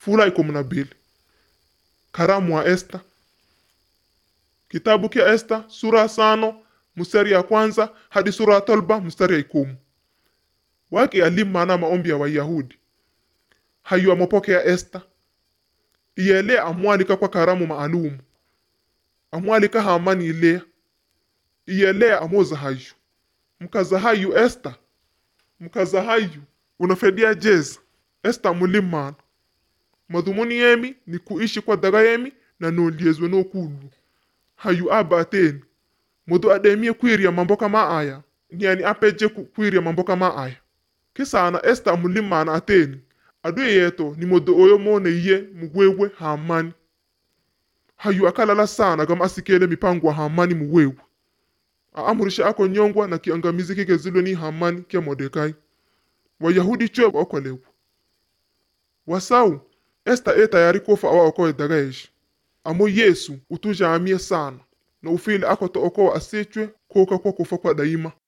fula ikumi na mbili karamu wa esta kitabu kya esta sura ya sano mstari ya kwanza hadi sura ya tolba mstari ya ikumu wake alimana maombi ya wayahudi hayu amopokea esta iyele amwalika kwa karamu maalumu amwalika hamani ilea iyele amoza hayu mkaza hayu esta mkaza hayu unafedia jeza esta mulimana madhumuni yemi ni kuishi kwa daga yemi na noliezwe nokulu hayu aba ateni mudu ademie kwiria mambo kama aya niani apeje ku- kwiria mambo kama aya kisana esta mulimana ateni adu yeto ni mudu oyo mone iye mugwegwe hamani hayu akalala sana gama asikele mipango wa hamani muwewe aamurisha ako nyongwa na kiangamizi kikezilwe ni hamani kya modekai wayahudi chwe wakolewa wasau esta e tayari kufa awaokoe dagaeshi amo yesu utujaamie sana na ufile ako to okoa asichwe koka kwa kufa kwa daima